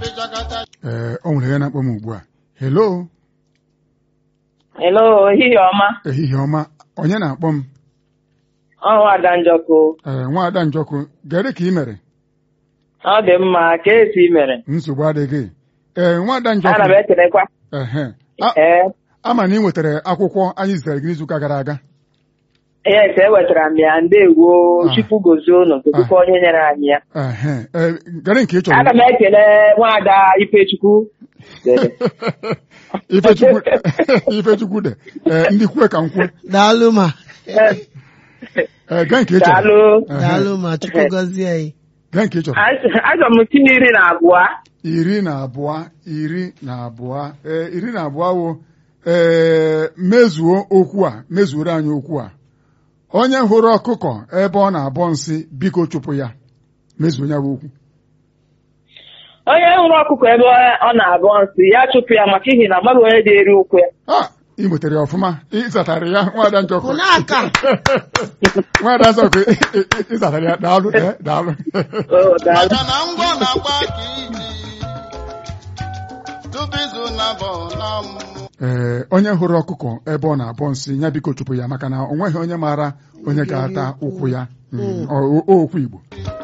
ee o nwere ya na-akpọ m ugbu a hello Hello, ehihie ọma. ehihie ọma onye na-akpọ m Ọnwa Ada Njọkụ. ee nwaada njọkụ gere ka ị mere Ọ dị mma, ka esi mere? nsogbu adịghị ee nwaada Ana m njọkụ ekelekwa. ehe A- Ee, ama na ị nwetara akwụkwọ anyị zitere gị n'izuụka gara aga yes, ewetara m ya ndewo Ah. Chukwu gozie unu tụtụkwa onye nyere anyị ya. ehe ee gere nke ị chọrọ Aga m ekele nwaada Ifechukwu. Dede. ifechukwu ifechukwu de ee ndị kwue ka m kwue daalụ ma Ee, ee gee nke ị chọrọ Daalụ. Ehe, daalụ ma chukwu gọzie anyị gee nke ị chọrọ Aga m tinye iri na abụọ. iri na abụọ iri na abụọ ee iri na abụọ wo ee mezuo okwu a mezuoro anyị okwu a onye hụrụ ọkụkọ ebe ọ na-abọ nsị biko chụpụ ya mezuo ya bụ okwu Onye hụrụ ọkụkọ ebe ọ na-abụ nsị ya chụpụ ya maka ihi na amaghị onye ga-eri ụkwụ ya. a ị nwetara ya ọfụma ịzatara ya nwada njọkụ Hụ n'aka. nwada njọkụ ị- ị- ị- ịzatara ya daalụ ee, daalụ Oh, daalụ. maka na ngwọ na-agba ka iji tupu izu na-abọ na mmụ ee onye hụrụ ọkụkọ ebe ọ na-abọ nsị ya biko chụpụ ya maka na o nweghị onye maara onye ga-ata ụkwụ ya Mm, ọ- o- okwu Igbo